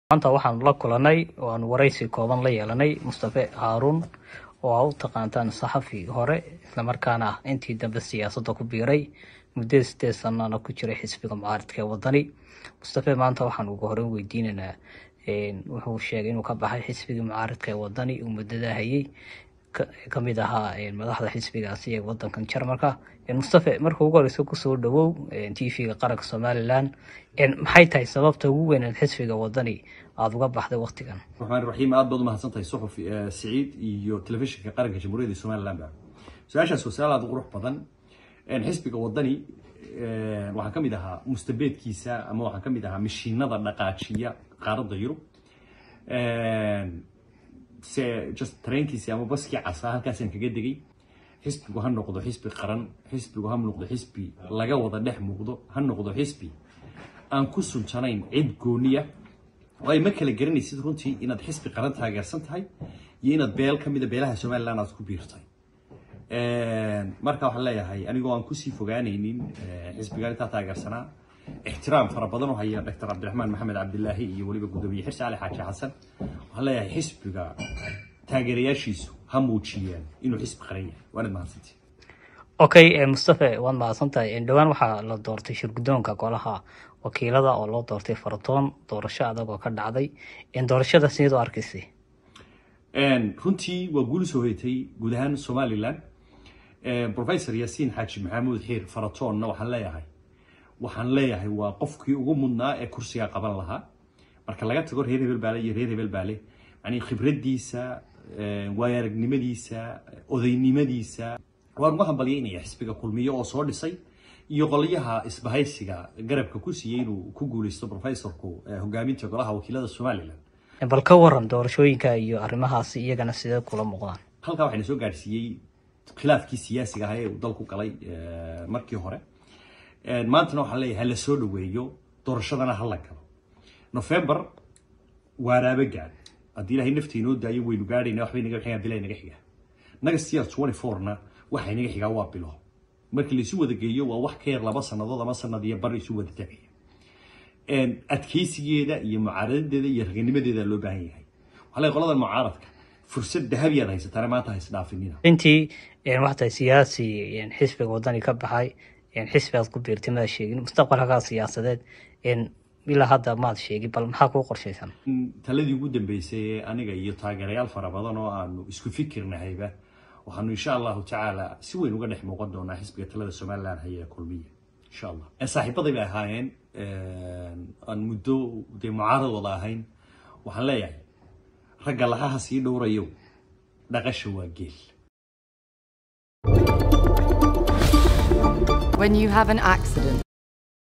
maanta waxaan la kulanay oo aan waraysi kooban la yeelanay mustafe haaruun oo aa u taqaantaan saxafi hore islamarkaana ah intii dambe siyaasadda ku biiray muddo sideed sanana ku jiray xisbiga mucaaridka ee wadani mustafe maanta waxaan ugu horeyn weydiinaynaa wuxuu sheegay inuu ka baxay xisbigii mucaaridka ee wadani uu muddada hayay kamid ahaa madaxda xisbigaasi ee wadankan jarmalka mustafe marka ugu horeysa kusoo dhawow t v-ga qaranka somalilan maxay tahay sababta ugu weyneed xisbiga wadani aada uga baxday waktigan raxmaan raxiim aad baad u mahadsantahay suxuf siciid iyo telefishinka qaranka jamhuuriyadda somaliland ba su-aashaas waa su-aal aada u qurux badan xisbiga wadani waxaa kamid ahaa mustabeedkiisa ama waxaa kamid ahaa mashiinada dhaqaajiya qaaradda yurub se just trainkiisi ama baskii casaa halkaasaan kaga degay xisbigu ha noqdo xisbi qaran xisbigu ha noqdo xisbi laga wada dhex muuqdo ha noqdo xisbi aan ku suljanayn cid gooniya oo ay ma kala garanaysid runtii inaad xisbi qaran taageersan tahay iyo inaad beel ka mida beelaha somaliland aad ku biirtay marka waxaan leeyahay anigoo aan kusii fogaanaynin xisbigan intaa taageersanaa ixtiraam fara badan oo haya doctor cabdiraxmaan maxamed cabdilaahi iyo weliba gudoomiye xirsi cali xaaji xasan waxaan leeyahay xisbiga taageerayaashiisu ha muujiyeen inuu xisbi qaran yahay waanad mahadsantii okay mustafe waad mahadsantahay dhowaan waxaa la doortay shirgudoonka golaha wakiilada oo loo doortay faratoon doorasho adag oo ka dhacday doorashada sideed u arkaysay runtii waa guul soo hoyatay guud ahaan somaliland professor yaasiin xaaji maxamuud xiir faratoonna waxaan leeyahay waxaan leeyahay waa qofkii ugu mudnaa ee kursiga qaban lahaa marka laga tago reer hebel baale iyo reer hebel baale yani khibradiisa waayo aragnimadiisa odaynimadiisa waan uga hambalyaynaya xisbiga kulmiye oo soo dhisay iyo qolyaha isbahaysiga garabka ku siiyey inuu ku guuleysto professorku hogaaminta golaha wakiilada somaliland bal ka waran doorashooyinka iyo arrimahaasi iyagana sidee kula muuqdaan halkaa waxayna soo gaadhsiiyey khilaafkii siyaasiga ahaa ee uu dalku galay markii hore maantana waxaan leeyahay hala soo dhaweeyo doorashadana hala galo november waaraaba gaad haddii ilahay nafta inoo daayo waynu gaadhayna waxbay naga xigaa bilaa naga xigaa next year twenty fourna waxay naga xigaa waa bilo markii laisu wada geeyo waa wax ka yar laba sannadood ama sanad iyo bar isu wada tagaya adkeysigeeda iyo mucaaradadeeda iyo raganimadeeda loo baahan yahay waxaa leeyahay qoladan mucaaradka fursad dahabiyaad haysataana maanta haysdhaafinina intii waxaa tahay siyaasi xisbiga wadani ka baxay xisbigaad ku biirtay maad sheegin mustaqbalkagaa siyaasadeed ilaa hadda maad sheegin bal maxaa kuu qorshaysan taladii ugu dambeysay ee aniga iyo taageerayaal fara badan oo aanu isku fikirnahayba waxaanu insha allahu tacaala si weyn uga dhex muuqan doonaa xisbiga talada somaliland haya ee kulmiya insha allah saaxiibaday bay ahaayeen aan muddo dee mucaarad wada ahayn waxaan leeyahay ragga lahaha sii dhowrayo dhaqasha waa geel When you have an accident,